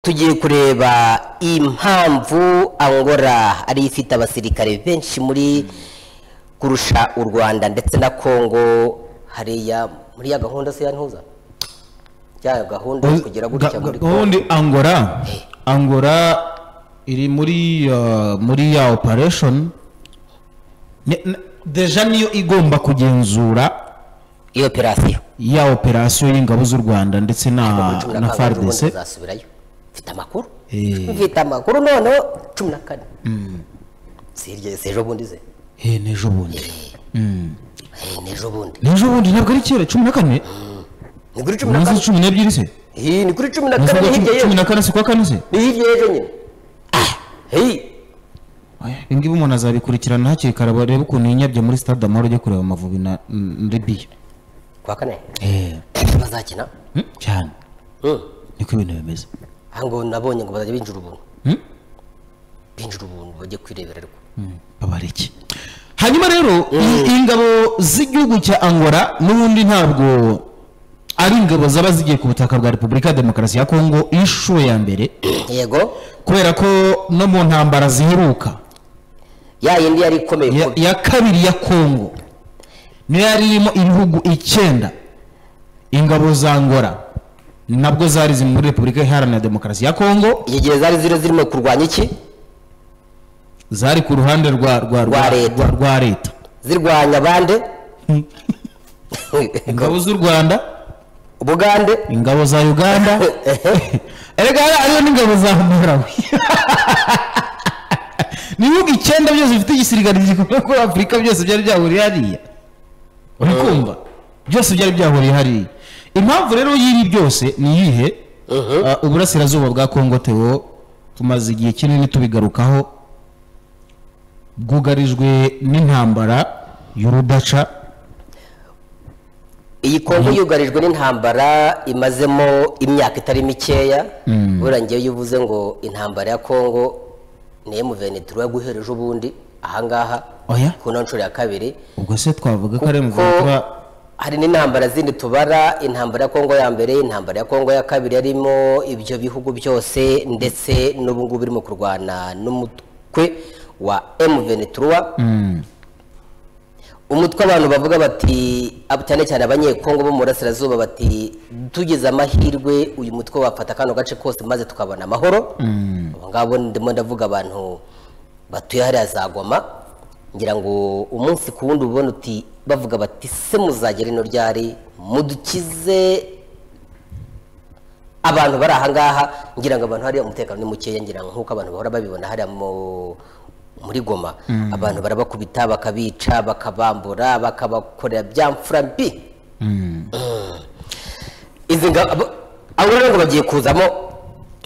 tugiye kureba impamvu angora ariyo ifite abasirikare benshi muri kurusha u rwanda ndetse na kongo hariya muri ya gahunda se ya ntuza ya gahunda yo kugera gutya muri kongo ubundi angora angora iri muri uh, muri ya operation Ne- ne- deja niyo igomba kugenzura iyo operasiyo ya operasiyo y'ingabo z'u rwanda ndetse na cumi na na kane ubundi fardc uzasubirayo mfite amakuru Eh. mfite amakuru noneho cumi na kane si iryo si ejo bundi ze Eh, n'ejo bundi Eh, ni ejo bundi n'ejo bundi ntabwo ari kera cumi na kane ni kuri cumi na umunsi kane cumi n'ebyiri se Eh, ni kuri cumi na Umunsi kane ni wa hirya cumi- cumi y'ejo na kane si kwa kane se ni hirya y'ejo nyine Ah, hey ibingibi umuntu azabikurikirana hakiri kare barebe ukuntu yinyabye muri stade amahoro ujya kureba amavubi na na libiya kwa kane Eh, bazakina mm, cyane Mm. niko ibintu bimeze aha ngo nabonye ngo bazajya binjira ubuntu Mm? binjira ubuntu bajye kwirebera ariko babareke hanyuma rero i- ingabo z'igihugu cya angola n'ubundi ntabwo ari ingabo zaba zigiye ku butaka bwa repubulika ya demokarasi ya kongo inshuro ya mbere yego kubera ko no mu ntambara ziheruka ya yindi yari ikomeye ya, kubi. ya kabiri ya kongo niyo yari irimo ibihugu icyenda ingabo za angola nabwo zari ziri muri repubulika iharanira demokarasi ya kongo iki gihe zari ziri zirimo kurwanya iki zari ku ruhande rwa rwa Rwa leta. rwa- rwa leta zirwanya bande ingabo z'u rwanda ubugande ingabo za uganda erega hari- hariho n'ingabo za malawi ni ibihugu icyenda byose bifite igisirikare gikomeye kuri afurika byose byari byahuriye hariya uri kumva byose byari byahuriye hariya impamvu rero y'ibi byose ni iyihe Ah, uburasirazuba bwa kongo teo tumaze igihe kinini tubigarukaho bwugarijwe n'intambara y'urudaca iyi kongo yugarijwe n'intambara imazemo imyaka itari mikeya buriya ngewe iyo uvuze ngo intambara ya kongo niyo muvenitiro yaguhereje ubundi ahangaha oya ku no nshuro ya kabiri ubwo se twavuga ko ari mu kuko hari n'intambara zindi tubara intambara ya kongo ya mbere intambara ya kongo ya kabiri yarimo ibyo bihugu byose ndetse n'ubu ngubu irimo kurwana n'umutwe wa M23 umutwe abantu bavuga bati ab- cyane cyane abanyekongo bo mu burasirazuba bati tugize amahirwe uyu mutwe wafata kano gace kose maze tukabona amahoro abo ngabo ndimo ndavuga abantu batuye hariya za goma ngira ngo umunsi ku wundi ubona uti bavuga bati se muzagera ino ryari mudukize abantu bari ahangaha ngira ngo abantu hariya umutekano ni mukeya ngira ngo nk'uko abantu bahora babibona hariya mu muri goma abantu barabakubita bakabica bakabambura bakabakorera bya mfura mbi Mm. izi ngabo abo rero ngo bagiye kuzamo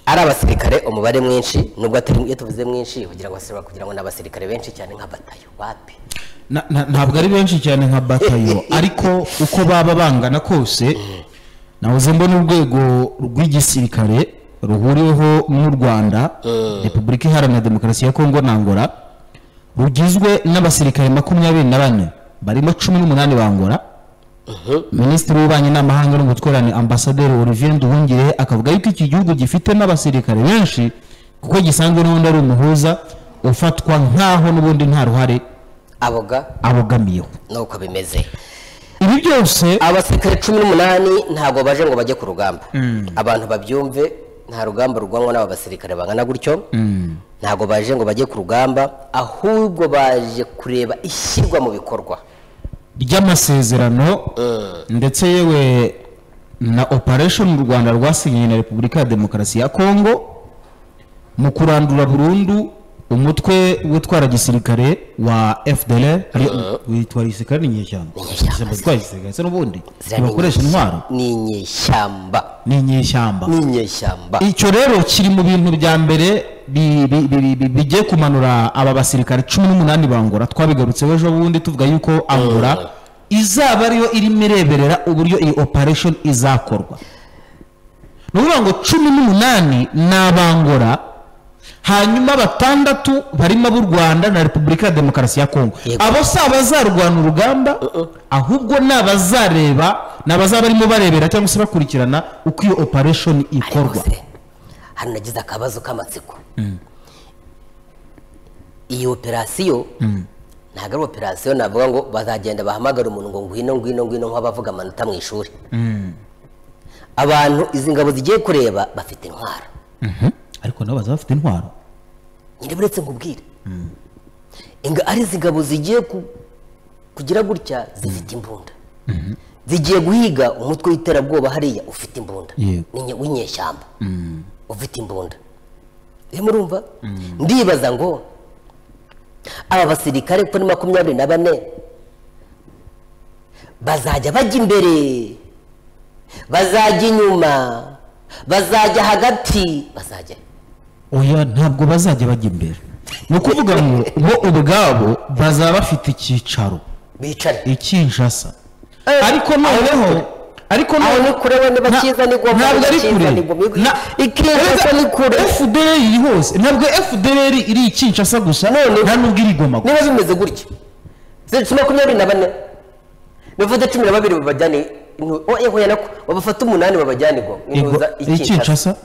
ari abasirikare umubare mwinshi nubwo atari iyo tuvuze mwinshi kugira ngo basirikare kugira ngo ni abasirikare benshi cyane nka batayo wapi Na- na- ntabwo ari benshi cyane nka batayo ariko uko baba bangana kose nahoze mbona urwego rw'igisirikare ruhuriweho n'u rwanda repubulika iharanira demokarasi ya kongo na angola rugizwe n'abasirikare makumyabiri na bane barimo cumi n'umunani ba angola minisitiri w'ububanyi n'amahanga n'ubutwererane ambasaderi olivier nduhungirehe akavuga yuko iki gihugu gifite n'abasirikare benshi kuko gisanzwe n'ubundi ari umuhuza ufatwa nk'aho n'ubundi nta ruhare aboga abogamiyeho nuko bimeze ibi byose abasirikare cumi n'umunani ntabwo baje ngo bajye ku rugamba abantu babyumve nta rugamba rugwanwa n'aba basirikare bangana gutyo ntabwo baje ngo bajye ku rugamba ahubwo baje kureba ishyirwa mu bikorwa ry'amasezerano ndetse yewe na operation u rwanda rwasinyiye na repubulika ya demokarasi ya kongo mu kurandura burundu umutwe witwara gisirikare wa fdr witwara igisirikare ni inyeshyamba inyeshyamba itwara igisirikare se n'ubundi Ziriya ni ntibakoresha inyeshyamba. intwaro ni inyeshyamba ni inyeshyamba ni inyeshyamba icyo rero kiri mu bintu bya mbere bi- bi- bi- bi- bigiye kumanura aba basirikare cumi n'umunani bangora twabigarutseho ejo bundi tuvuga yuko angora izaba ariyo irimo ireberera uburyo iyi operation izakorwa ni ukuvuga ngo cumi n'umunani ni abangora hanyuma batandatu barimo ab'u rwanda na repubulika ya demokarasi ya kongo Yego. abo si abazarwana urugamba ahubwo ni abazareba ni abazaba barimo barebera cyangwa se bakurikirana uko iyo operation ikorwa Ariko se, hano nagize akabazo k'amatsiko iyi operasiyo ntabwo ari operasiyo navuga ngo bazagenda bahamagara umuntu ngo ngwino ngwino ngwino nk'abavuga amanota mu ishuri abantu izi ngabo zigiye kureba bafite intwaro ariko nabo bazaba bafite intwaro nyine buretse nkubwire inga ari izi ngabo zigiye ku- kugira gutya zifite imbunda zigiye guhiga umutwe w'iterabwoba hariya ufite imbunda Yego. N'inye- w'inyeshyamba ufite imbunda rero murumva ndibaza ngo aba basirikare kuri makumyabiri na bane bazajya bajya imbere bazajya inyuma bazajya hagati bazajya oya ntabwo bazajya bajya imbere ni ukuvuga ngo bo ubwabo bazaba bafite icyicaro bicare i Kinshasa ariko noneho ariko aho ni kure wenda bakiza ni goma, ntabwo ari bakiza ni goma. kure Na- Ikinshasa Erega ni kure. FDLR iri hose ntabwo FDLR iri i Kinshasa gusa Noneho- nta nubwo iri Goma gusa niba bimeze gutya zituma makumyabiri na bane bifata cumi na babiri babajyane intu- oh, eh, hoya nako babafata umunani babajyane igoma Intuza Igo- i Kinshasa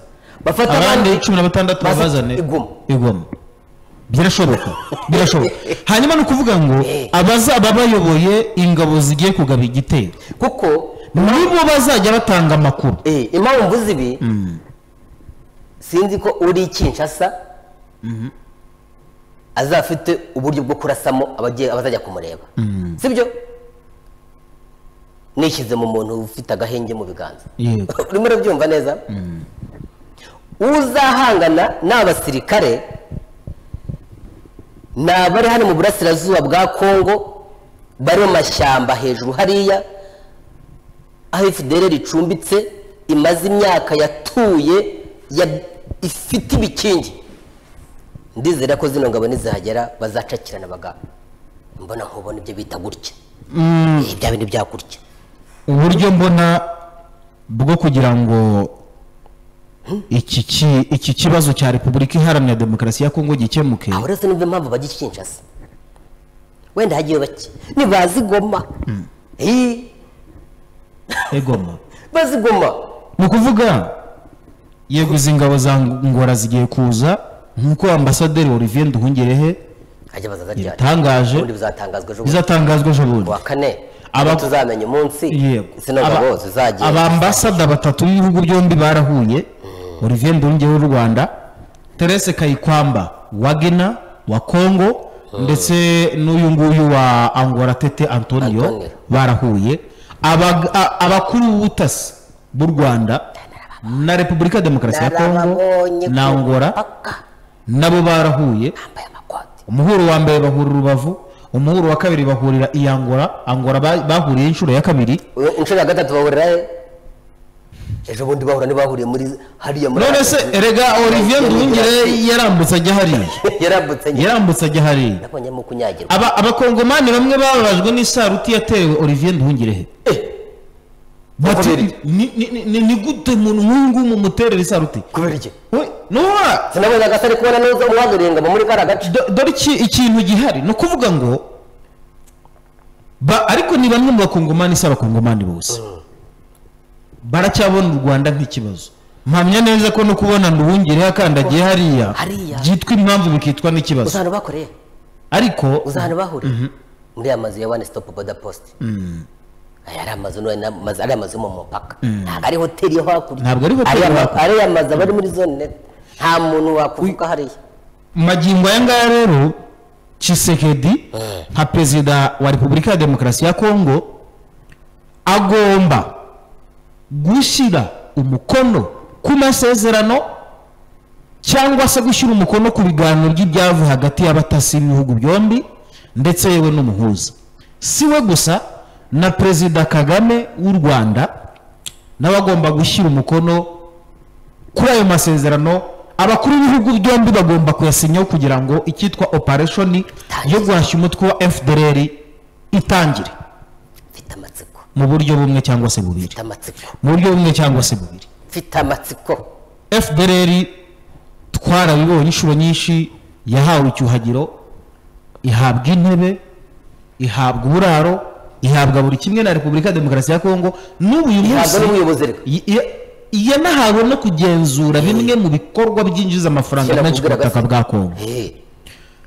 bafata abandi cumi na batandatu baza babazane igoma igoma birashoboka birashoboka hanyuma ni ukuvuga ngo abazaba bayoboye ingabo zigiye kugaba igitero kuko nibo bazajya batanga amakuru eh, impamvu zibi sinzi ko uri i kinshasa azafite uburyo bwo kurasamo abagiye- abazajya kumureba sibyo nishyize mu muntu ufite agahenge mu biganza yego urimo urabyumva neza uzahangana ni abasirikare ni abari hano mu burasirazuba bwa kongo bari mu mashyamba hejuru hariya aho fdr ricumbitse imaze imyaka yatuye ya- ifite ibikingi ndizera ko zino ngabo nizahagera bazacakirana baga mbona nkubona ibyo bita gutya Eh, bya bintu bya gutya uburyo mbona bwo kugira ngo iki ki- iki kibazo cya repubulika iharanira demokarasi ya kongo gikemuke aho rero sinumva impamvu bajya i Kinshasa wenda hagiye bake ntibazi goma Eh, egoma bazi goma ni ukuvuga yego izi ngabo za ngora zigiye kuza nk'uko ambasaderi olivier nduhungirehe hajya bazaza yabitangaje ubundi bizatangazwa ejo bundi bizatangazwa ejo bundi kuwa kane Aba- aba tuzamenya umunsi yego zino Aba- ngabo zizagira abambasada batatu b'ibihugu byombi barahuye olivier ndunge w'u rwanda terese kayikwamba wagena wa kongo ndetse n'uyu nguyu wa angora tete antonio Antonio. barahuye Abag- a- abakuru b'ubutasi b'u rwanda na repubulika ya demokarasi ya kongo Narababonye na ku angora mupaka, nabo barahuye bambaye amakoti umuhuro wa mbere bahura urubavu umuhuro wa kabiri bahurira i angora angora ba- bahuriye inshuro ya kabiri Uyu- inshuro ya gatatu bahurira he ejo bundi bahura ntibahuriye muri hariya muri none se erega olivier nduhungire yarambutse ajya hariya yarambutse nyine yarambutse ajya hariya nabonyemo kunyagirwa Aba- abakongomani bamwe bababajwe n'isaruti yatewe olivier nduhungirehe bati kubera iki? "Ni- ni- ni- ni- ni gute umuntu nk'uyu nguyu mumuterera isaruti kubera iki We, nuba sinabonye agasa ari kubona neza umuhagarariye ngo muri kariya gace do- dore iki- ikintu gihari ni ukuvuga ngo ba- ariko ni bamwe mu bakongomani si abakongomani bose baracyabona u rwanda nk'ikibazo mpamya neza ko no kubona nduhungirehe akandagiye hariya Hariya. byitwa impamvu bikitwa n'ikibazo uzahano bakoreye ariko uzahano bahuriye muri ya mazu ya one stop border post aya ari amazu none na- amazu- ari amazu yo mu mupaka ntabwo ari hoteli yo hakurya Ntabwo ari hoteli ari yo ama- hakurya. ari amazu aba ari muri zone net nta muntu wakuvuga hariya magingo aya ngaya rero Tshisekedi nka perezida wa repubulika ya demokarasi ya kongo agomba gushyira umukono ku masezerano cyangwa se gushyira umukono ku biganiro by'ibyavuye hagati y'abatasi b'ibihugu byombi ndetse yewe n'umuhuza si we gusa na perezida kagame w'u rwanda nawe agomba gushyira umukono kuri ayo masezerano abakuru b'ibihugu byombi bagomba kuyasinyaho kugira ngo icyitwa operation yo guhashya umutwe wa fdr itangire mfite amatsiko mu buryo bumwe cyangwa se bubiri mfite amatsiko mu buryo bumwe cyangwa se bubiri mfite amatsiko fdr twarabibonye inshuro nyinshi yahawe icyuhagiro ihabwa intebe ihabwa uburaro ihabwa buri kimwe na repubulika ya demokarasi ya kongo n'ubu uyu ntabwo munsi n'ubuyobozi reka Y- y- yanahawe no kugenzura bimwe mu bikorwa byinjiza amafaranga Kera menshi ku nakubwiraga butaka se. bwa kongo Eh,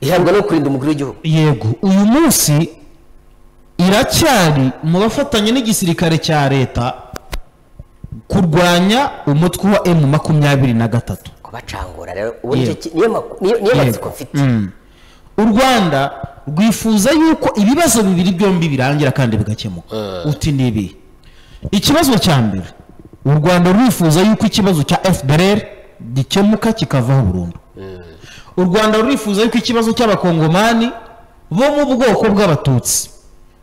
ihabwa no kurinda umukuru w'igihugu yego uyu munsi iracyari mu bafatanya n'igisirikare cya leta kurwanya umutwe wa emu makumyabiri na gatatu kubacangura rero ubu Yego. nicyo ki- niyo maku- niyo- niyo matsiko mfite Mm. u rwanda rwifuza yuko ibibazo bibiri byombi birangira kandi bigakemuka uti ni ibi ikibazo cya mbere u rwanda rurifuza yuko ikibazo cya fdr gikemuka kikavaho burundu u rwanda rurifuza yuko ikibazo cy'abakongomani bo mu bwoko bw'abatutsi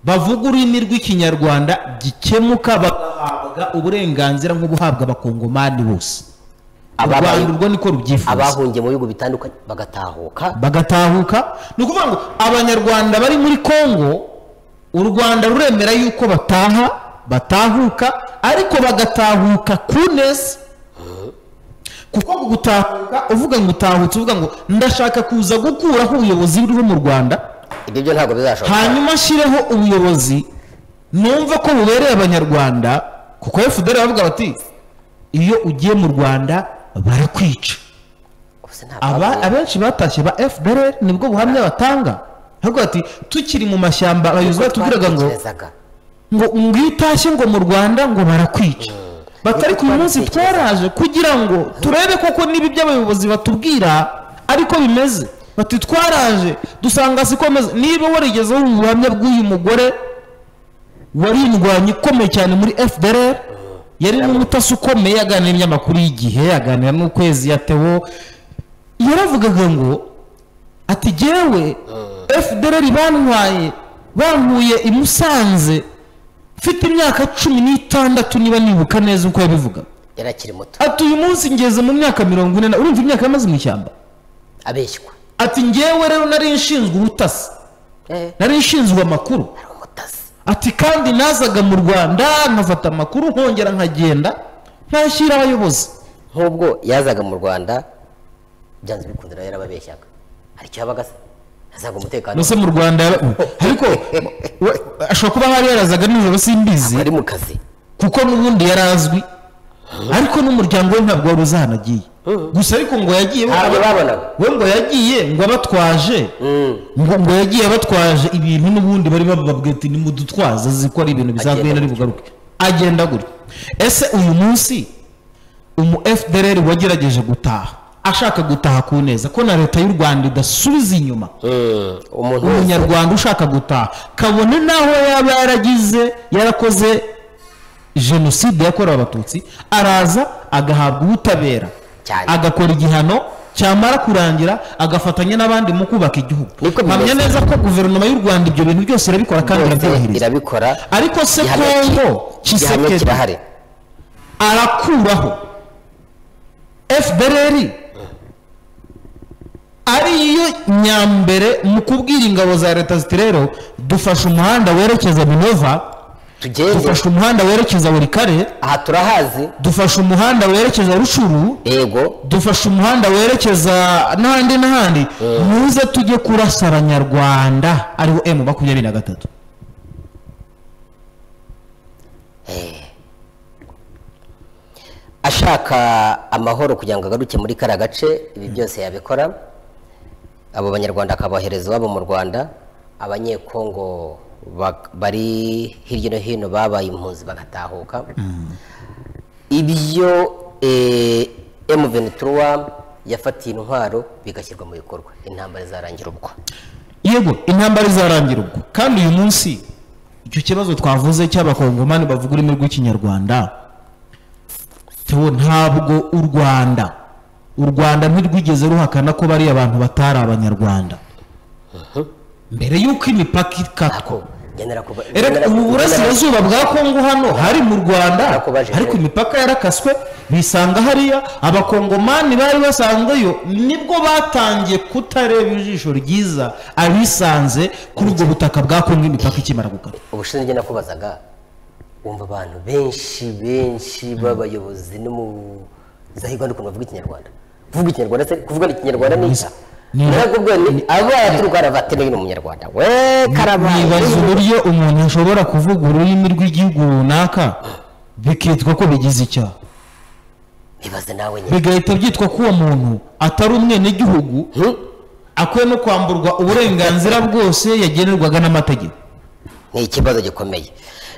bavuga ururimi rw'ikinyarwanda gikemuka bagahabwa uburenganzira nk'ubuhabwa abakongomani bose u Ababaye- rwanda urwo niko rubyifuza abahungiye mu bihugu bitandukanye bagatahuka bagatahuka ni ukuvuga ngo abanyarwanda bari muri kongo u rwanda ruremera yuko bataha batahuka ariko bagatahuka ku neza kuko ngo gutahuka uvuga ngo utahutse uvuga ngo ndashaka kuza gukuraho ubuyobozi buriho mu rwanda ibyo byo ntabwo bizashoboka hanyuma ashyireho ubuyobozi numva ko bubereye abanyarwanda kuko fdr bavuga bati iyo ugiye mu rwanda barakwica Gusa nta aba babu- abenshi batashye ba FDLR nibwo buhamya batanga hago ati tukiri mu mashyamba abayuzwa tubwiraga ngo Twabitekerezaga. ngo ngo iyo utashye ngo mu Rwanda ngo barakwica batari ku munsi Twabitekerezaga. twaraje kugira ngo turebe koko niba ibyo abayobozi batubwira ariko bimeze bati twaraje dusanga siko ameze niba warigeze wumva ubuhamya bw'uyu mugore wari indwanyi ikomeye cyane muri FDLR yari n'umutasi ukomeye aganira n'ibinyamakuru y'igihe aganira n'ukwezi yatewo yaravugaga ngo ati jyewe FDLR bantwaye bankuye i Musanze mfite imyaka cumi n'itandatu niba nibuka neza uko yabivuga yari akiri muto ati uyu munsi ngeze mu myaka mirongo ine na urumva imyaka yamaze mu ishyamba abeshywa ati njyewe rero nari nshinzwe ubutasi Eh, nari nshinzwe amakuru ari umutasi ati kandi nazaga mu rwanda nkafata amakuru nkongera nkagenda ntashyira abayobozi nk'ubwo yazaga mu rwanda byanze bikunze nawe yarababeshyaga hari icyo yabaga se yazaga umutekano mbese mu rwanda yaba- ariko we- ashobora kuba hari yarazaga nijoro simbizi ari mu kazi kuko n'ubundi yari azwi ariko n'umuryango we ntabwo wari uzi ahantu agiye gusa ariko ngo yagiye ntabwo babonaga we ngo yagiye ngo abatwaje Mm. ngo ngo yagiye abatwaje ibintu n'ubundi bari bababwira ati nimudutwaze azi ko ari ibintu bisanzwe Agenda nyine ari bugaruke agenda gutya ese uyu munsi umu fdr wagerageje gutaha ashaka gutaha ku neza ko na leta y'u rwanda idasubiza inyuma Mm, umuntu wese umunyarwanda ushaka gutaha kabone n'aho yaba yaragize yarakoze jenoside yakorewe abatutsi araza agahabwa ubutabera Cyane. agakora igihano cyamara kurangira agafatanya n'abandi mu kubaka igihugu Niko bimeze. mpamya neza ko guverinoma y'u rwanda ibyo bintu byose irabikora kandi wese irabyubahiriza irabikora ariko se Igihamya ki- kongo igihamya kisekedi kirahari arakuraho fdr ariyo nyambere mu kubwira ingabo za leta ziti rero dufashe umuhanda werekeza minova tugende dufashe umuhanda werekeza burikare aha turahazi dufashe umuhanda werekeza rushuru yego dufashe umuhanda werekeza n'ahandi n'ahandi muze tujye kurasa abanyarwanda ariwo emu makumyabiri na gatatu ashaka amahoro kugira ngo agaruke muri kariya gace ibi byose yabikora abo banyarwanda akabohereza iwabo mu rwanda abanyekongo bak- bari hirya no hino babaye impunzi bagatahuka ibyo M23 yafatiye intwaro bigashyirwa mu bikorwa intambara izarangira ubwo yego intambara izarangira ubwo kandi uyu munsi icyo kibazo twavuze cy'abakongomani bavuga ururimi rw'ikinyarwanda tewo ntabwo u rwanda u rwanda ntirwigeze ruhakana ko bariya abantu batari abanyarwanda mbere y'uko imipaka ikatwa ako ngenera kuba Erega ubu burasirazuba bwa kongo hano hari mu rwanda Narakubaje. ariko imipaka yarakaswe bisanga hariya abakongomani bari basanzweyo nibwo batangiye kutareba ijisho ryiza abisanze kuri ubwo butaka bwa kongo imipaka ikimara gukata ubushize njye nakubazaga wumva abantu benshi benshi b'abayobozi no mu zahirwa ukuntu bavuga ikinyarwanda kuvuga ikinyarwanda se kuvuga ikinyarwanda ni iki Ni- narakubwiye ni abaturuka arabate n'uyu ni umunyarwanda we karabaye nibaza uburyo umuntu ashobora kuvuga ururimi rw'igihugu runaka bikitwa ko bigize icyaha bibaze nawe nyine bigahita byitwa ko uwo muntu atari umwenegihugu Hmm? akwiye no kwamburwa uburenganzira bwose yagenerwaga n'amategeko ni ikibazo gikomeye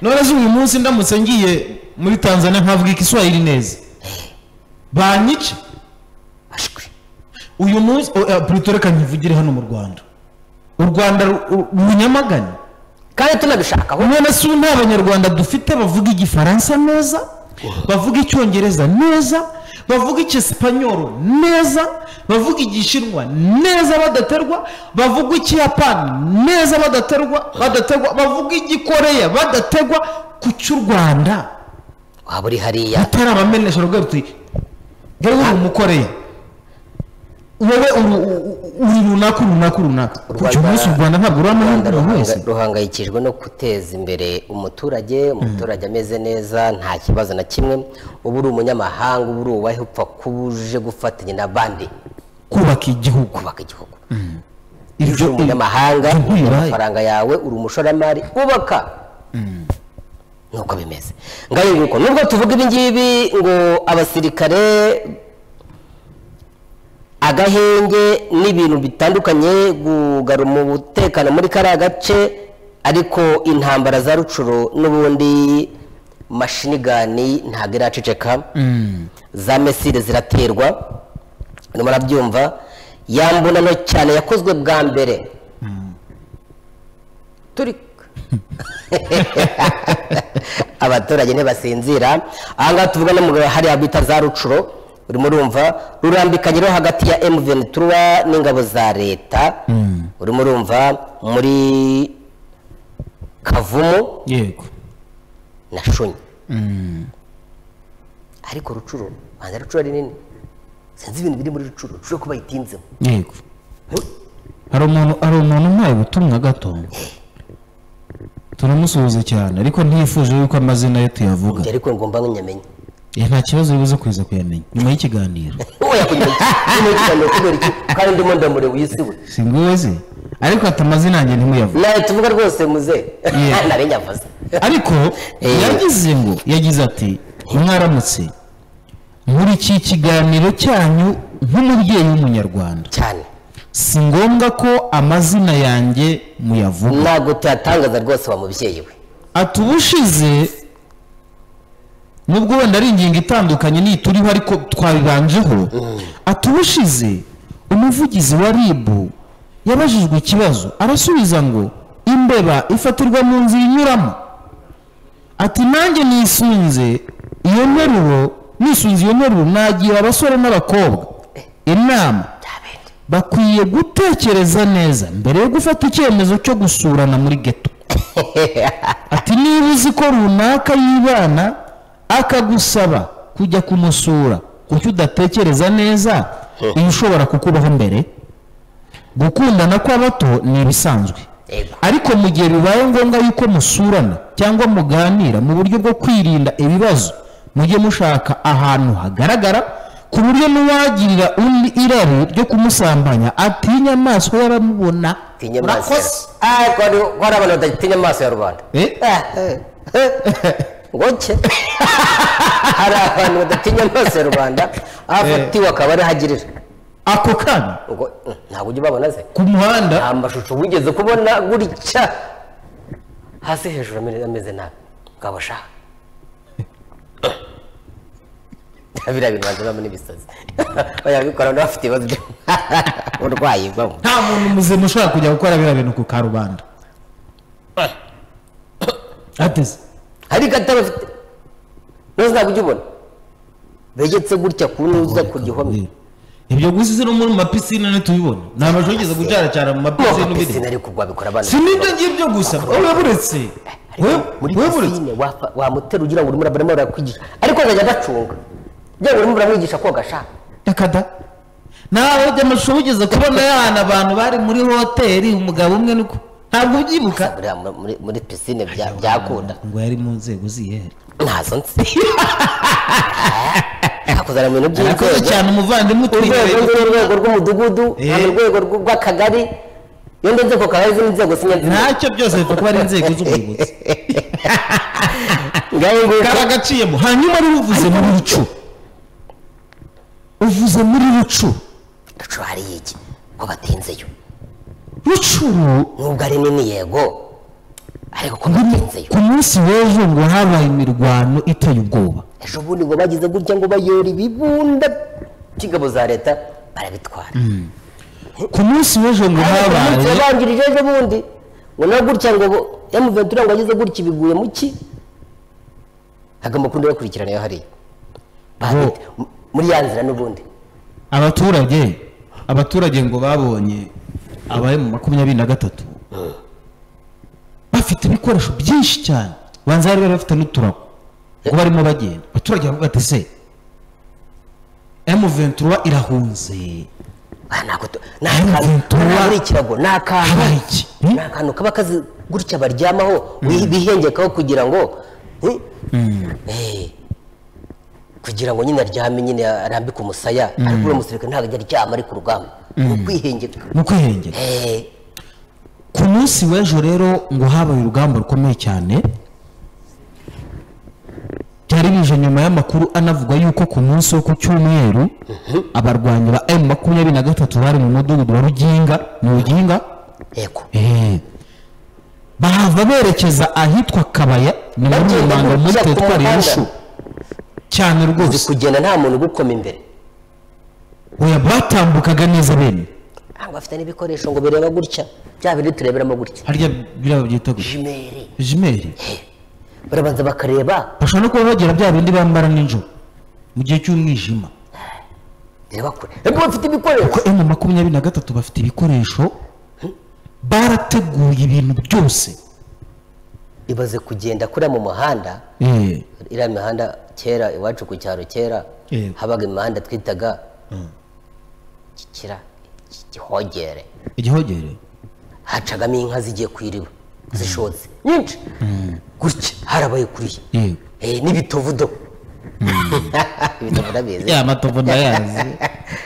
none uyu munsi ndamutse ngiye muri tanzania nkavuga ikiswahili neza banyica ashwi uyu munsi purito reka nkivugire hano mu rwanda u rwanda runyamagana kandi tunabishakaho none si nta banyarwanda dufite bavuga igifaransa neza bavuga icyongereza neza bavuga icyesipanyoro neza bavuga igishinwa neza badaterwa bavuga ikiyapani neza badaterwa badaterwa bavuga igikoreya badategwa ku cy'u rwanda waba uri hariya atari abamenesha rugo ruti ngewe uri umukoreya wowe uri- uri runaka uri runaka uri runaka U kuri uyu Rwanda- munsi u rwanda ntabwo Rwanda ruramahanga buri ruhanga- wese ruhangayikishijwe no guteza imbere umuturage umuturage ameze neza nta kibazo na kimwe uba uri umunyamahanga uba uri uwahe upfa kuba uje gufatanya n'abandi kubaka igihugu kubaka igihugu iyo uri ibyo umunyamahanga ibyo uri bibaye. amafaranga yawe uri umushoramari ubaka nuko bimeze ngayo nguko nubwo tuvuga ibi ngibi ngo abasirikare agahenge n'ibintu bitandukanye kugarura umutekano muri kariya gace ariko intambara za rucuro n'ubundi mashinigani ntabwo iraceceka za mesire ziraterwa ni murabyumva ya mbonano cyane yakozwe bwa mbere turi abaturage ntibasinzira aha ngaha tuvuga no mu hariya bita za rucuro urimo urumva rurambikanye rero hagati ya M23 n'ingabo za leta urimo urumva muri kavumu yego na shunyi ariko rucuro banza rucuro ari nini sinzi ibintu biri muri rucuro rucuro ko bayitinzemo yego Hmm? hari umuntu hari umuntu umpaye ubutumwa gato turamusuhuza cyane ariko ntiyifuje yuko amazina ye tuyavuga Njye ariko ngomba nk'inyamenya Eh, nta kibazo bibuze kuza kuyamenya nyuma y'ikiganiro wowe yakugira iki Nyuma y'ikiganiro kubera iki kandi ndimo ndamure wisiwe si nguwe se ariko ati amazina yanjye ntimuyavuge nawe tuvuga rwose muze Yeah. nari nyavuze ariko Eh. yagize ngo yagize ati mwaramutse muri iki kiganiro cyanyu nk'umubyeyi w'umunyarwanda cyane si ngombwa ko amazina yanjye muyavuga ntabwo tuyatangaza rwose wa mubyeyi we ati ubushize nubwo wenda ari ingingo itandukanye n'iyi turiho ariko twabibanjeho ati ubushize umuvugizi wa ribu yabajijwe ikibazo arasubiza ngo imbeba ifatirwa mu nzira inyuramo ati nanjye nisunze iyo nteruro nisunze iyo nteruro nagira abasore n'abakobwa inama Byabende. bakwiye gutekereza neza mbere yo gufata icyemezo cyo gusurana muri geto ati niba uzi ko runaka yibana akagusaba kujya kumusura kuki udatekereza neza iyo ushobora kukubaho mbere gukundana kw'abato ni ibisanzwe Yego. ariko mu gihe bibaye ngombwa yuko musurana cyangwa muganira mu buryo bwo kwirinda ibibazo mujye mushaka ahantu hagaragara ku buryo n'uwagirira undi irari ryo kumusambanya atinya amaso y'abamubona Tinye amaso Urakoze. yawe. Ah, ko hari- ko hari abantu badatinya amaso ya rubanda Eh? Ah, eh, eh. ngoke hari abantu badatinya amaso ya rubanda aho afatiwe akaba ariho agirira ako kana ngo "Mm, ntabwo ujya ubabona ze ku muhanda nta mashusho wigeze kubona gutya hasi hejuru amere- ameze nabi ngabasha biriya bintu bazibamo n'ibisazi bayabikora n'abafite ibibazo by'uburwayi bwo nta muntu muzima ushobora kujya gukora biriya bintu ku karubanda ateze hari gato bafite nose ntabwo ujya ubona begetse gutya ku ntuza ku gihome ibyo gusa isi no muri mapisine ntitubibona ni amashusho yigeze gucaracara mu mapisine ubiri pisine ariko ubwo babikora abana si n'ibyo ngibyo gusa wowe buretse wowe- muri wowe buretse pisine wafa- wamutera ugira ngo urimo urabona urakwigisha ariko azajya adacunga ugira ngo urimo uramwigisha koga ashaka reka da nawe by'amashusho wigeze kubona y'ahantu abantu bari muri hoteli umugabo umwe nuko ntabwo ubyibuka buriya muri- muri- muri pisine bya- byakunda ngo yari mu nzego ziyehe ntazo nzi hakuzana mu bintu arakoze by'inzego cyane umuvandimwe urwego utwibereye rw'urwego urwego rw'umudugudu Eh. hari urwego rw- rw'akagari iyo ndetse ku kagari z'inzego inzego sinyazi ntacyo byose bipfa kuba ari inzego z'ubuyobozi ngayo nguko karagaciyemo hanyuma rero uvuze mu bicu uvuze muri rucu rucu hariyo iki ko batinzeyo rucuru nubwo ari nini yego ariko ko batinzeyo ku munsi w'ejo ngo habaye imirwano iteye ubwoba ejo bundi ngo bagize gutya ngo bayora ibibunda by'ingabo za leta barabitwara ku munsi w'ejo ngo umunsi habaye wabanjirije ejo bundi ngo na gutya ngo emuventura ngo ageze gutya ibiguye mu ki hagomba kundi bakurikirana iyo hariya Bahagati, mu- muri ya nzira n'ubundi abaturage abaturage ngo babonye abaye mu makumyabiri na gatatu bafite ibikoresho byinshi cyane banza bari bafite n'uturago ngo barimo bagenda abaturage baravuga bati se emuventura irahunze Ah, ntabwo tu- ni Ayo akantu mventura. ntabwo ari ikirago ni akantu Habaye iki? Hmm? ni akantu kaba kazi gutya baryamaho wi- bihengekaho kugira ngo hmm? Eh, kugira ngo nyine aryame nyine arambike umusaya ariko uwo musirikare ntabwo ajya aryama ari ku rugamba ni ukwihengeka mu kwihengera Eh, ku munsi w'ejo rero ngo habaye urugamba rukomeye cyane byari bije nyuma y'amakuru anavugwa yuko ku munsi wo ku cyumweru abarwanyi ba emu makumyabiri na gatatu bari mu mudugudu wa ruginga mu ruginga yego eh, bahava berekeza ahitwa kabaya ni muri Bagenda rubanga muri gutya ku teritwari ya muhanda. rushu cyane uzi rwose kugenda nta muntu ugukoma imbere oya batambukaga neza bene ntabwo bafite n'ibikoresho ngo bireba gutya bya bindi tureberamo gutya harya biriya byita gutya jimeri jimeri barabanza bakareba bashobora no kuba bagira bya bindi bambara nijoro mu gihe cy'umwijima reba kure ariko bafite ibikoresho ko emu makumyabiri na gatatu bafite ibikoresho barateguye ibintu byose ibaze kugenda kuriya mu muhanda Eh, iriya mihanda kera iwacu ku cyaro kera Yego. habaga imihanda twitaga kikira ki- gihogere igihogere hacagamo inka zigiye kwiriba zishotse nyinshi gutya harabaye kuriya yego Eh, n'ibitovudo ibitovudo abizi ya matovu ndayazi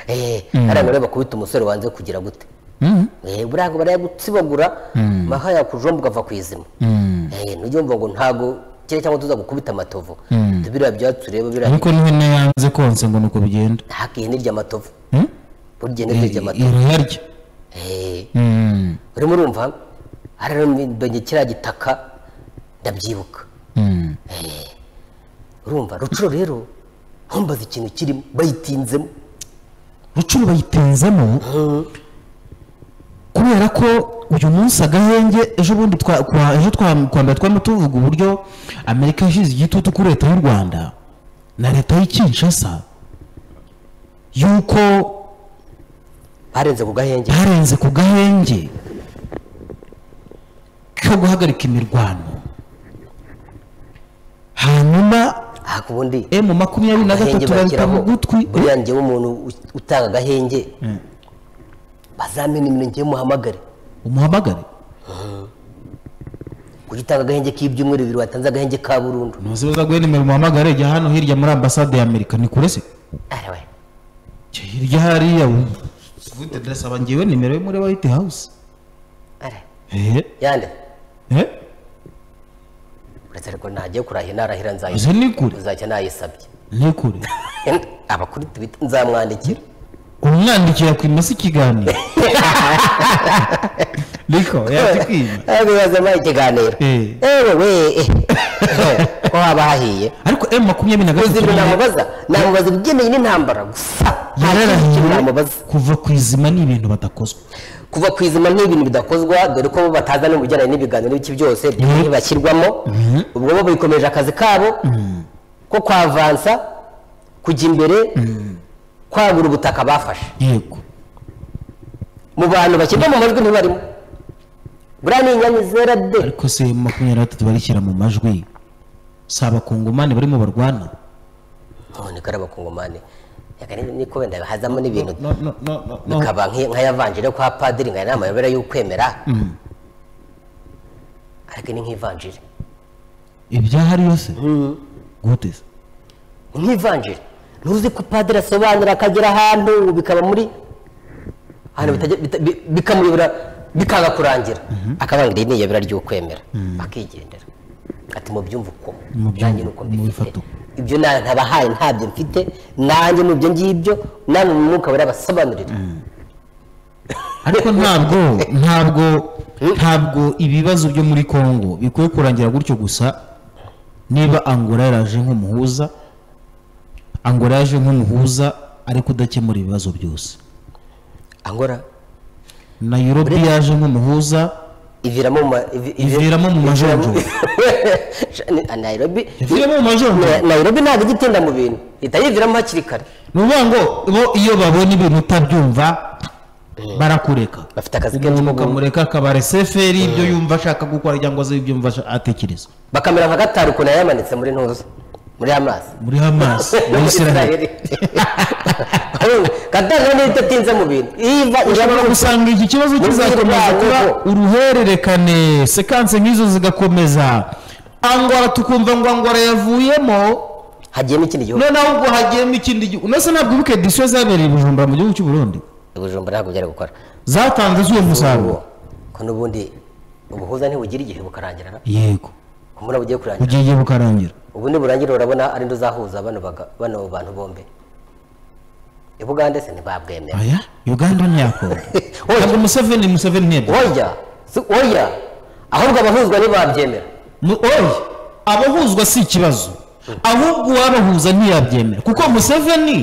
Eh, hariya ureba kubita umusore wanze kugira gute Mm, Eh, buriya ngo barayagutsibagura maha yakujomba ugava ku izima Eh, nujya wumva ngo ntago kire cyangwa tuza gukubita amatovu tubiriya byatsi ureba biriya ariko n'ihene yanze konse ngo nuko bigenda ntake ihene irya amatovu Mm? burya ihene irya amatovu irayarya Eh, Mm, urimo urumva hariya ndonye kiriya gitaka ndabyibuka mm. urumva rucuro rero ntumbaze ikintu kirimo bayitinzemo rucuru bayitenzemo kubera ko uyu munsi agahenge ejo bundi twa- kwa- ejo twa- kwa mbere twari tuvuga uburyo amerika yashyize igitutu kuri leta y'u rwanda na leta y'i kinshasa yuko barenze ku gahenge barenze ku gahenge ko guhagarika imirwano hanyuma aha ku bundi emu makumyabiri na agahenge gatatu barita bashyiraho bugutwi buriya njyewe umuntu u- utanga agahenge bazamena imirenge ye muhamagare umuhamagare kujya utanga agahenge k'ibyumweru bibiri watanze agahenge ka burundu ntuzi baza guha nimero umuhamagare jya hano hirya muri ambasade ya amerika ni kure se Ara we. jya hirya hariya wumva ubundi ndasaba ngewe nimero yo muri white house Ara. ehe yande ehe uretse ariko ntagiye kurahira narahira nzayisabye izo ni kure uzajya nayisabye ni kure abakuru tubita nzamwandikira umwandikira ku imasi ikiganiro niko yaje kwiba abibazamo ikiganiro Eh. ewe we eh. ko haba hahiye ariko emu makumyabiri na uzi gatatu ibyo yari- namubaza namubaza ibigendanye n'intambara gusa nta kindi kintu yararahiwe namubaza kuva ku izima ni ibintu badakozwa kuva ku izima ni ibintu bidakozwa dore ko bo bataza no mu bijyanye n'ibiganiro n'iki byose ntibashyirwamo ubwo bo bikomeje akazi kabo ko kwavansa kujya imbere kwagura ubutaka bafashe yego mu bantu bashyirwa mu majwi ntibarimo buriya ni inyanya zera de ariko se emu makumyabiri na gatatu barishyira mu majwi si abakongomani barimo barwana none ko ari abakongomani Reka ni- niko wenda hazamo n'ibintu no no no no no bikaba nki- nk'ayavanjiri kwa padiri ngo aya ni amayobera y'ukwemera ariko ni nk'ivanjiri ibyahari yose gute se ni nk'ivanjiri ntuzi ko padiri asobanura akagera ahantu bikaba muri ahantu bitajya- bita- bi- bikamuyobora bikanga kurangira akavuga ngo iri ni iyobera ry'ukwemera akigendera ati mubyumva uko Mubyumva, nanjye ni uko mbifite mubifata uko. ibyo na- ntabahaye ntabyo mfite nanjye ni ibyo ngibyo namwe mu mwuka barabasobanurira ariko ntabwo ntabwo ntabwo ibibazo byo muri congo bikwiye kurangira gutyo gusa niba angola yaraje nk'umuhuza angola yaje nk'umuhuza ariko udakemura ibibazo byose angora na europe yaje nk'umuhuza iviramo mu ma- ivi- ivi- iviramo mu majonjo Ni- nairobi iviramo mu majonjo Na- nairobi ntabwo ijya itinda mu bintu ihita yiviramo hakiri kare ni ukuvuga ngo bo iyo babona ibintu utabyumva barakureka bafite akazi kenshi umuntu ko gukora. ukamureka akabara eseferi ibyo yumva ashaka gukora cyangwa se ibyo yumva asha- atekereza bakamera nka gatari ukuntu yamanitse muri ntuza muri amazi muri hamas muri israel gatari rero idatinze mu bintu iva ushobora iraba gusanga iki kibazo kizakomeza Ubwirwaye kuba bwo. uruhererekane sekanse nk'izo zigakomeza angwara tukumva ngo angwara yavuyemo hagiyemo ikindi gihugu noneho ubwo hagiyemo ikindi gihugu unase ntabwo wibuke disiyo zabereye i bujumbura mu gihugu cy'u burundi ibijumba ntabwo byari gukora zatanze z'uwo musaruro ko n'ubundi ubuhuza ntibugira igihe bukarangira na yego kumura bugiye kurangira bugiye bukarangira ubundi burangira urabona ari ndo uzahuza bano baga- bano bantu bombi ibugande se ntibabwemera aya uganda ntiyakongo Oya. ntabwo museveni museveni ntiyabyo oya si- oya ahubwo abahuzwa ntibabyemera Mu- oya abahuzwa si ikibazo ahubwo uwabahuza ntiyabyemera kuko museveni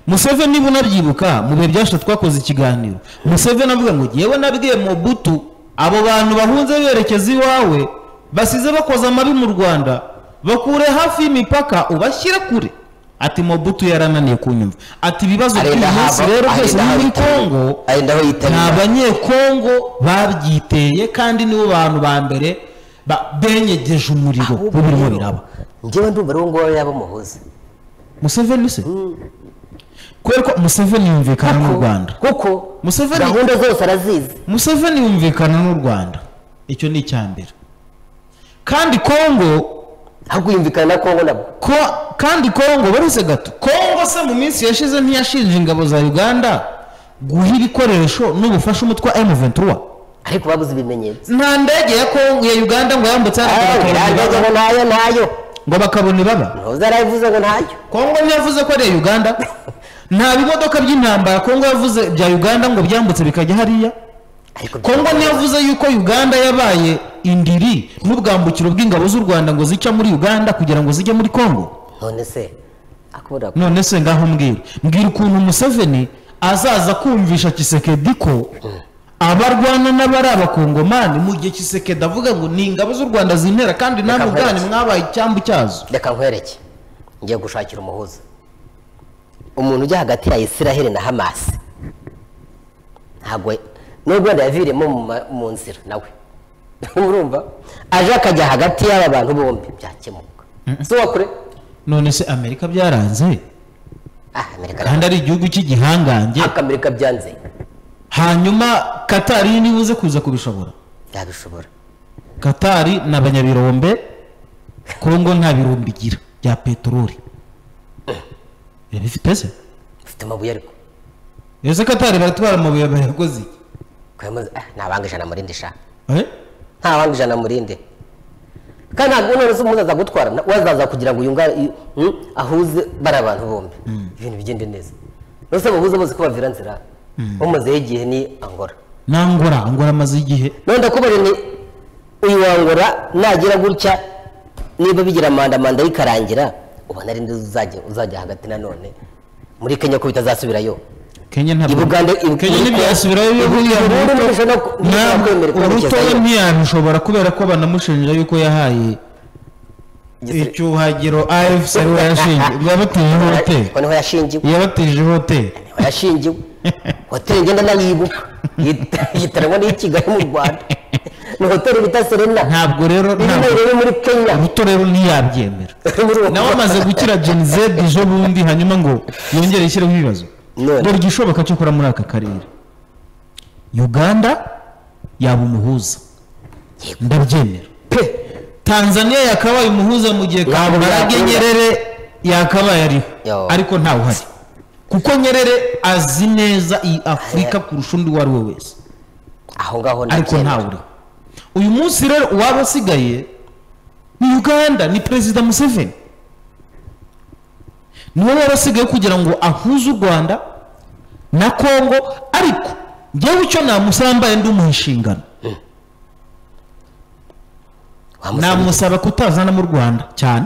museveni niba unabyibuka mu bihe byashize twakoze ikiganiro museveni avuga ngo ngewe nabwiye mobutu abo bantu bahunze berekeza iwawe basize bakoze amabi mu rwanda bakure hafi y'imipaka ubashyire kure ati mobutu yarananiye kunyumva ati ibibazo arenda by'uyu munsi haba rero byose arenda biri muri aho kongo arenda aho ni yitabira abanyekongo babyiteye kandi nibo bantu ba mbere ba- benyegeje umuriro Ahubwo w'ibirimo rero, biraba njyewe ndumva ari uwo nguwo yaba umuhuza museveni se kubera ko museveni yumvikana n'u rwanda kuko Museveni- gahunda zose arazizi museveni yumvikana n'u rwanda icyo ni icya mbere kandi kongo ahubwo yumvikana na kongo nabo ko kandi kongo baruse gato kongo se mu minsi yashize ntiyashinje ingabo za uganda guha ibikoresho n'ubufasha umutwe wa m23 ariko babuze ibimenyetso nta ndege ya kongo ya uganda ngo yambutse hariya Ah, ntayo bakabona ibaba. ngo ntayo ntayo ngo bakabona ibaba ntuza arayivuze ngo ntayo kongo ntiyavuze ko ari iya uganda nta bimodoka by'intambara kongo yavuze bya uganda ngo byambutse bikajya hariya ariko kongo ntiyavuze yuko uganda yabaye indiri n'ubwambukiro bw'ingabo z'u rwanda ngo zica muri uganda kugira ngo zijye muri kongo none se akubura none se ngaho mbwira mbwira ukuntu museveni azaza kumvisha kisekedi ko abarwana n'abari abakongomani mu gihe kisekedi avuga ngo ni ingabo z'u rwanda zintera kandi namwe Reka ubwanyu nkwereke. mwabaye icyambu cyazo reka nkwereke ngiye gushakira umuhuza umuntu ujya hagati ya isiraheli na hamasi ntabwo n'ubwo wenda yaviremo mu ma- mu nzira nawe urumva aje akajya hagati y'aba bantu bombi byakemuka si uwa kure none se amerika byaranze ah amerika kandi ari igihugu cy'igihangange ariko amerika byanze hanyuma katari nibuze kuza kubishobora yabishobora katari ni abanyabirombe kongo nta birombe igira bya peteroli birabifite se ufite amabuye ariko ese katari baratwara amabuye barakoze iki kuyamaze ah ntabanga ijana murinde sha Eh? ntabanga ijana murinde kandi ntabwo none se umuntu azagutwara na- wazaza kugira ngo yungare i- mm, ahuze bari abantu bombi ibintu bigende neza nose bahuze bose ko bavira nzira bamazeho igihe ni angora nangora ngora amaze igihe none ndakubara ni uyu wa Angola nagira gutya niba bigira manda manda yikarangira ubona ari ndi uzajya uzajya hagati nanone muri kenya ko bitazasubirayo kenya ntabwo Ibugande- ibu- kenya ntibyasubirayo iyo Ibu- buriya Ibu- buruto- Ibu- Ibu- Ibu- Ibu- ntabwo Ibu- Ibu- urutoya Ibu- ntiyabishobora kubera ko banamushinja yuko yahaye Igisirikare- icyuhagiro afc ariwe yashingiye ubwo yabatejeho hoteli ko niho yashingiwe yabatejeho hoteli yashingiwe hoteli ngenda nayibuka yitaranywa n'iyi kigali mu rwanda ni hoteli bita serena ntabwo rero iri ntabwo nayo riri muri kenya uruto rero ntiyabyemera Muri uwo- nawe amaze gukira gen z ejo bundi hanyuma ngo yongere yishyireho ibibazo None. dore igishoboka cyo kora muri aka karere uganda yaba umuhuza ndabyemera pe tanzania yakabaye umuhuza mu gihe Ntabwo kabarage yakunda. nyerere yakabaye ariho Yo. ariko ntawe uhari kuko nyerere azi neza iyi afurika kurusha undi uwo ari we wese aho ngaho ariko nabyemera. ntawe uriho uyu munsi rero uwaba asigaye ni uganda ni perezida museveni niwe wari wasigaye kugira ngo ahuze u rwanda na kongo ariko ngewe icyo namusaba mbaye ndi inshingano namusaba kutazana mu rwanda cyane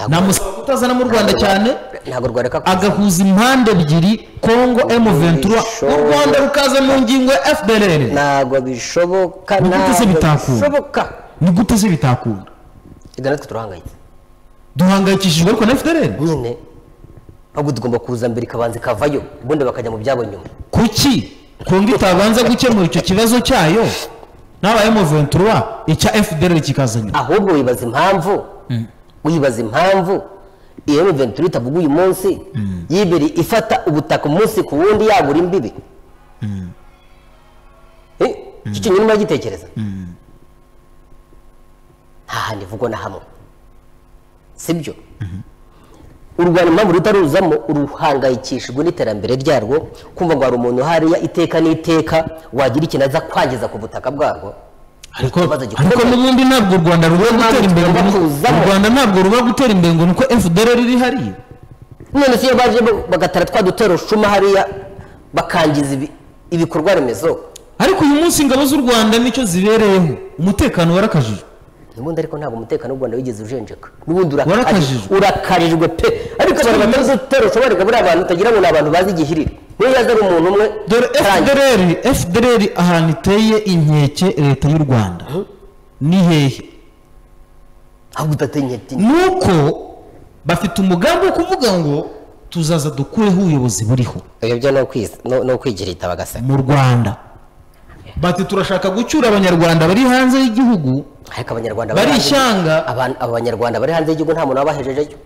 namusaba kutazana mu rwanda cyane ntabwo rwareka agahuza impande ebyiri kongo m23 u rwanda rukaza mu ngingo ya fdrr ntabwo bishoboka Ni gute se bitakunda? bishoboka ni gute se bitakunda reka natwe turahangayitse duhangayikishijwe ariko na fdrr nyine ahubwo tugomba kuza mbere ikabanza ikavayo ubundi bakajya mu byabo nyuma kuki kongo itabanza gukemura icyo kibazo cyayo n'aba m23 icya fdrr kikaza nyuma ahubwo wibaza impamvu wibaza impamvu iyo M23 itavuga uyu munsi yibiri ifata ubutaka umunsi ku wundi yagura imbibi Eh, iki kintu urimo uragitekereza nta handi ivugwa na hamwe sibyo u rwanda impamvu rutaruzamo ruhangayikishijwe n'iterambere ryarwo kumva ngo hari umuntu hariya iteka n'iteka wagira ikintu aza kwangiza ku butaka bwarwo ariko ikibazo gikomeye. ariko n'ubundi ntabwo u rwanda ruba mpamvu gutera imbere ngo tugomba ni- kuzamo. u rwanda ntabwo ruba gutera imbere ngo nuko fdrr iri hariya none se iyo baje bo- bagatara twa dutero ushuma hariya bakangiza ibi- ibikorwa remezo ariko uyu munsi ingabo z'u rwanda nicyo zibereyeho umutekano warakajijwe ubundi ariko ntabwo umutekano w'u rwanda wigeze ujenjeka n'ubundi Warakarijwe. urakari- urakarijwe pe ariko abantu batari dutero ushuma reka buriya abantu utagira ngo ni abantu bazi igihiriri niyo yaza ari umuntu umwe dore arangiza. fdrr fdrr ahantu iteye inkeke leta y'u rwanda ni hehe ahubwo udateye inketi nuko bafite umugambi wo kuvuga ngo tuzaza dukureho ubuyobozi buriho ibyo byo ni ukwiz- no- ni ukwigira igitabo agasaka mu rwanda bati turashaka gucyura abanyarwanda bari hanze y'igihugu ariko abanyarwanda bari hanze- ishyanga Abantu- abo banyarwanda bari hanze y'igihugu nta muntu wabahejejeyo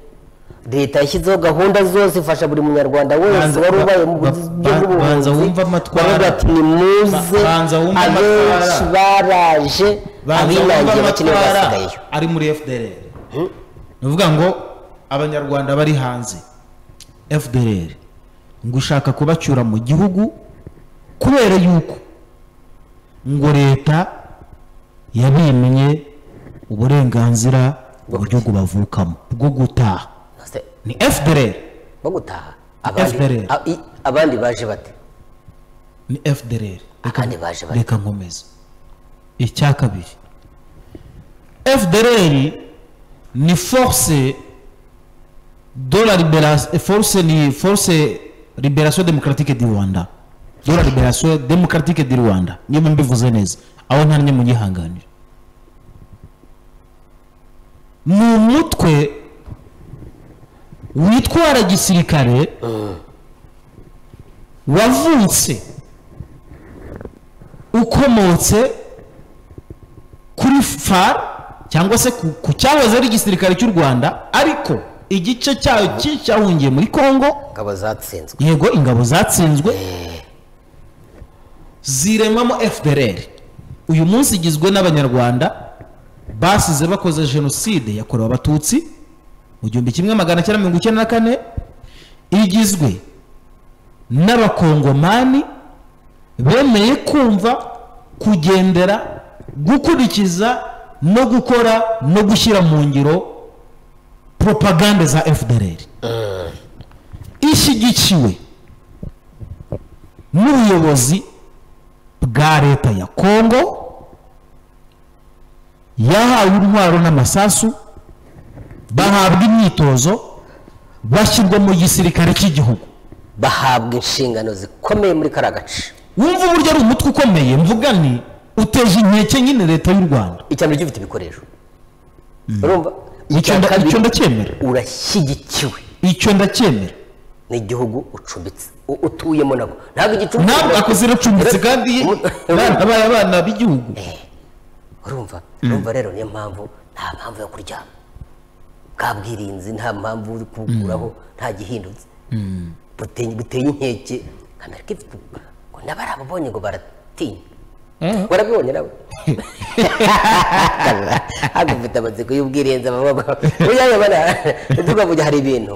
leta yashyizeho gahunda zose ifasha buri munyarwanda wese Banza- wari ubaye mu ba- buryo ba- bw'ubuhunzi banza wumve amatwara. baravuga ati nimuze Ba- banza wumve abenshi amatwara. baraje Banza abinangiye wumva bakeneye amatwara basigayeyo ari muri fdr ni ukuvuga ngo abanyarwanda bari hanze fdr ngo ushaka kubacyura mu gihugu kubera yuko ngo leta yabimye uburenganzira uburyo bavukamo bwo gutaha Nose, ni fdr bo gutaha abandi- FPRL. a- i- abandi baje bate ni fdr abandi baje bate reka nkomeze icya kabiri fdr ni force de la libération force ni force libération démocratique du rwanda de la libération démocratique du rwanda niba mbivuze neza aho ntanimwe mugihanganira ni umutwe witwara gisirikare wavutse ukomotse kuri far cyangwa se ku, ku cyahoze ari igisirikare cy'u rwanda ariko igice cyayo ki- cyahungiye muri congo ngabo zatsinzwe yego ingabo zatsinzwe ziremamo fdrr uyu munsi igizwe n'abanyarwanda basize bakoze jenoside yakorewe abatutsi mu gihumbi kimwe magana cyenda mirongo icyenda na kane igizwe n'abakongomani bemeye kumva kugendera gukurikiza no gukora no gushyira mu ngiro propaganda za fdrr ishyigikiwe n'ubuyobozi bwa leta ya kongo yahawe intwaro n'amasasu bahabwa imyitozo bashyirwa mu gisirikare cy'igihugu bahabwa inshingano zikomeye muri kariya gace wumva uburyo ari umutwe ukomeye mvuga ni uteje inkeke nyine leta y'u rwanda icya mbere gifite ibikoresho urumva Icyo nda- icyo ndacyemera urashyigikiwe icyo ndacyemera n'igihugu ucumbitse u- utuyemo nabwo ntabwo igicumbi ntabwo akoze iracumbitse kandi bana baye abana b'igihugu urumva urumva rero niyo mpamvu nta mpamvu yo kuryama nta bwirinzi nta mpamvu yo kubukuraho nta gihindutse Buteye- buteye inkeke kamera kifite ngo n'abarababonye ngo baratinya Eh. warabibonye nawe hano ufite amatsiko y'ubwirinzi amaboko ujyayo bana tukavuga hari ibintu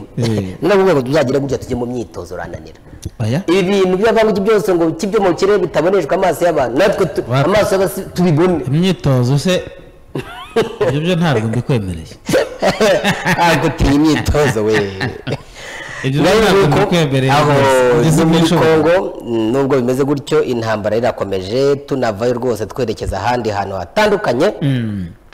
noneho ngo tuzagira gutya tujye mu myitozo urananira Oya. ibintu by'abanguki byose ngo kibyo mu kirere bitaboneshwa amaso y'abantu natwe tu- Wa- amaso y'abasi tubibone imyitozo se ibyo byo ntabwo mbikwemereye ntabwo utinya imyitozo we ibyo byo nawe ntabwo nuko mbikwemereye aho ngeze ni muri muri shopu kongo mm, nubwo bimeze gutyo intambara irakomeje tunavayo rwose twerekeza ahandi hantu hatandukanye